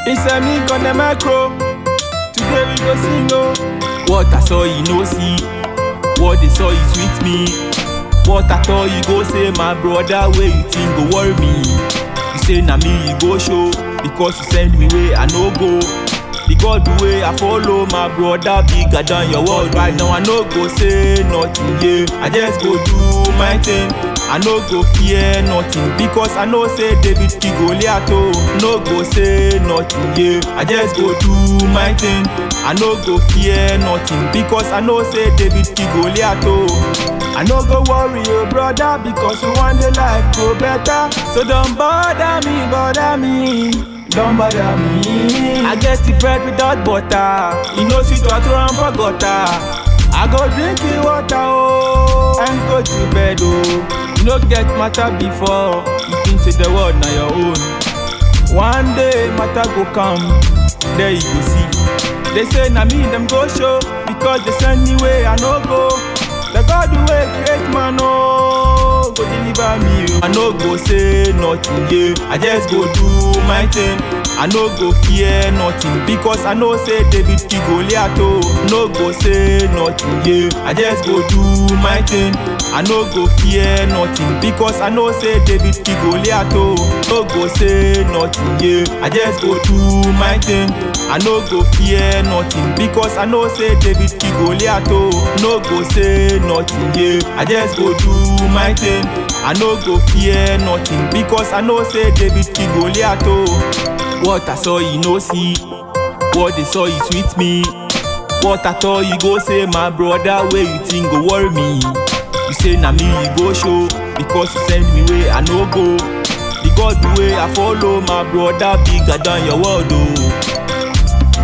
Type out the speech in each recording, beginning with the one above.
It's a me on the micro. Today we go sing oh. What I saw you no see. What they saw is with me. What I thought you go say my brother where you think go worry me. You say na me you go show because you send me way I no go. The God the way I follow my brother bigger than your world right now I no go say nothing yeah I just go do my thing I no go fear nothing because I know say David King Goliath oh no go say nothing yeah I just go do my thing I no go fear nothing because I know say David King Goliath oh I no go worry oh brother because you want the life go better so don't bother me bother me don't bother me. I get the bread without butter. You know sweet water and for gutter. I go drink the water oh and go to bed oh. You no get matter before. You think say the world na your own. One day matter go come, there you go see. They say na me them go show because they send me way I no go. The God way great man oh go deliver me. oh. I no go say nothing yeah. I just go do my thing. I no go fear nothing because I know say David King Goliath oh. No go say nothing yeah. I just go do my thing. I no go fear nothing because I know say David King Goliath oh. No go say nothing yeah. I just go do my thing. I no go fear nothing because I know say David King Goliath oh. No go say nothing yeah. I just go do my thing. I no go fear nothing because I know say David King Goliath oh. What I saw you no see, what they saw is with me. What I thought you go say my brother where you think go worry me. You say na me you go show because you send me way I no go. The God the way I follow my brother bigger than your world oh.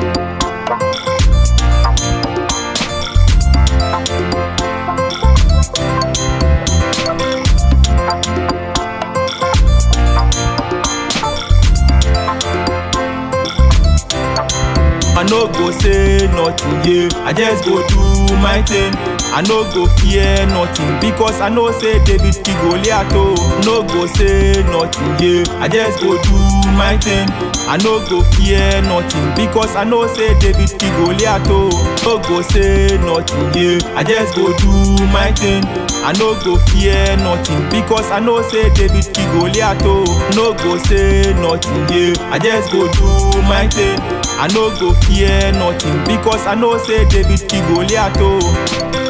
I no go say nothing, yeah. I just go do my thing. I no go fear nothing because I know say David King Goliath oh. No go say nothing, yeah. I just go do my thing. I no go fear nothing because I know say David King Goliath oh. No go say nothing, yeah. I just go do my thing. I no go fear nothing because I know say David King Goliath oh. No go say nothing, yeah. I just go do my thing. I no go fear nothing because I know say David King Goliath oh.